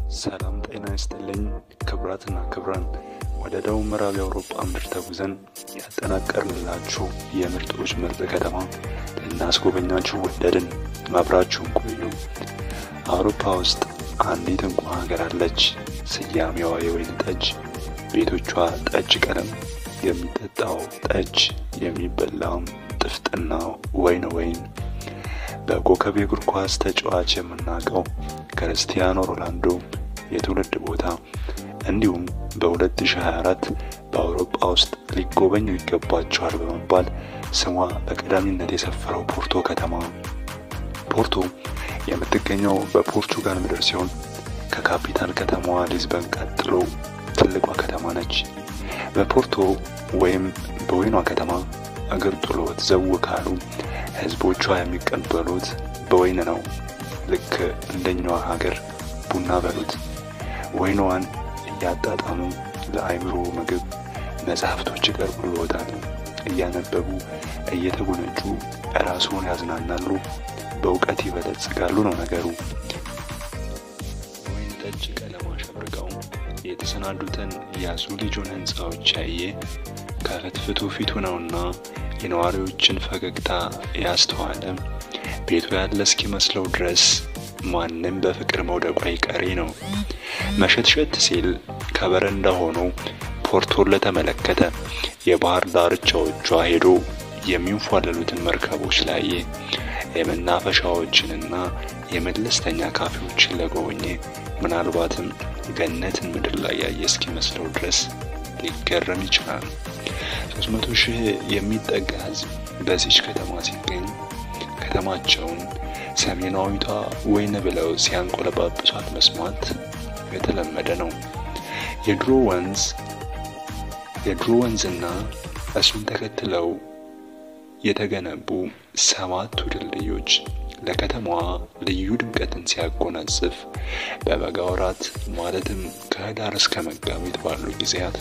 ሰላም ጤና ይስጥልኝ ክብራትና ክብራን ወደ ደቡብ ምዕራብ የአውሮፓ ምድር ተጉዘን ያጠናቀርንላችሁ የምርጦች ምርጥ ከተማ ልናስጎበኛችሁ ወደድን። አብራችሁን ቆዩ። አውሮፓ ውስጥ አንዲት እንቁ ሀገር አለች። ስያሜዋ የወይን ጠጅ፣ ቤቶቿ ጠጅ ቀለም፣ የሚጠጣው ጠጅ፣ የሚበላም ጥፍጥና ወይን ወይን በኮከብ የእግር ኳስ ተጫዋች የምናውቀው ክርስቲያኖ ሮናልዶ የትውልድ ቦታ እንዲሁም በ2024 በአውሮፓ ውስጥ ሊጎበኙ ይገባቸዋል በመባል ስሟ በቀዳሚነት የሰፈረው ፖርቶ ከተማ። ፖርቶ የምትገኘው በፖርቹጋል ምድር ሲሆን ከካፒታል ከተማዋ ሊዝበን ቀጥሎ ትልቋ ከተማ ነች። በፖርቶ ወይም በወይኗ ከተማ እግር ጥሎት ዘው ካሉ ህዝቦቿ የሚቀበሉት በወይን ነው። ልክ እንደኛዋ ሀገር ቡና በሉት። ወይኗን እያጣጣሙ ለአይምሮ ምግብ መጽሐፍቶች ይቀርቡልዎታል። እያነበቡ እየተጎነጩ ራስዎን ያዝናናሉ፣ በእውቀት ይበለጽጋሉ ነው ነገሩ። ወይን ጠጅ ቀለም አሸብርቀው የተሰናዱትን የአዙሊጆን ህንፃዎች ያየ ከፍትፍቱ ፊቱ ነውና የነዋሪዎችን ፈገግታ ያስተዋለ ቤቱ ያለ እስኪመስለው ድረስ ማንም በፍቅር መውደቁ አይቀሬ ነው። መሸትሸት ሲል ከበረንዳ ሆኖ ፖርቶን ለተመለከተ የባህር ዳርቻዎቿ ሄዶ የሚንፏለሉትን መርከቦች ላየ የመናፈሻዎችንና የመለስተኛ ካፌዎችን ለጎበኘ ምናልባትም ገነትን ምድር ላይ ያየ እስኪመስለው ድረስ ሊገረም ይችላል። 300 ሺህ የሚጠጋ ህዝብ በዚች ከተማ ሲገኝ ከተማቸውን ሰሜናዊቷ ወይን ብለው ሲያንቆለጳጵሷት መስማት የተለመደ ነው። የድሮ ወንዝ የድሮ ወንዝና እሱን ተከትለው የተገነቡ ሰባቱ ድልድዮች ለከተማዋ ልዩ ድምቀትን ሲያጎናጽፍ በበጋ ወራት ማለትም ከህዳር እስከ መጋቢት ባሉ ጊዜያት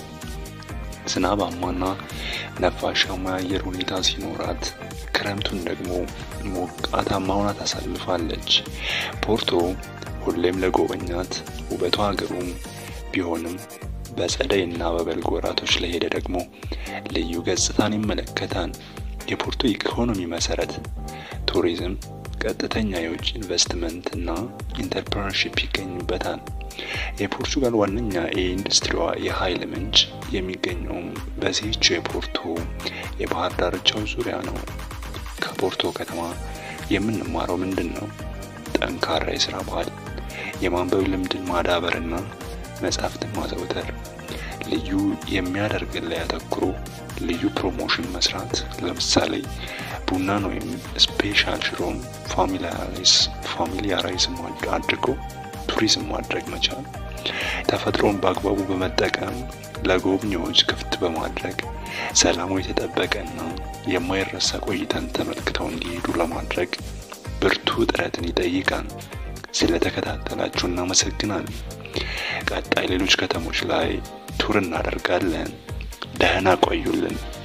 ዝናባማና ነፋሻማ የአየር ሁኔታ ሲኖራት ክረምቱን ደግሞ ሞቃታማ ሆና ታሳልፋለች። ፖርቶ ሁሌም ለጎበኛት ውበቷ ሀገሩም ቢሆንም በጸደይ እና በበልግ ወራቶች ለሄደ ደግሞ ልዩ ገጽታን ይመለከታል። የፖርቶ ኢኮኖሚ መሰረት ቱሪዝም፣ ቀጥተኛ የውጭ ኢንቨስትመንት እና ኢንተርፕረነርሺፕ ይገኙበታል። የፖርቹጋል ዋነኛ የኢንዱስትሪዋ የኃይል ምንጭ የሚገኘውም በዚህች የፖርቶ የባህር ዳርቻው ዙሪያ ነው። ከፖርቶ ከተማ የምንማረው ምንድን ነው? ጠንካራ የስራ ባህል፣ የማንበብ ልምድን ማዳበርና መጻሕፍትን ማዘውተር፣ ልዩ የሚያደርግን ላይ አተኩሮ ልዩ ፕሮሞሽን መስራት። ለምሳሌ ቡናን ወይም ስፔሻል ሽሮን ፋሚሊያራይዝ አድርጎ ቱሪዝም ማድረግ መቻል፣ ተፈጥሮን በአግባቡ በመጠቀም ለጎብኚዎች ክፍት በማድረግ ሰላሙ የተጠበቀና የማይረሳ ቆይታን ተመልክተው እንዲሄዱ ለማድረግ ብርቱ ጥረትን ይጠይቃል። ስለተከታተላችሁ እናመሰግናለን። ቀጣይ ሌሎች ከተሞች ላይ ቱር እናደርጋለን። ደህና ቆዩልን።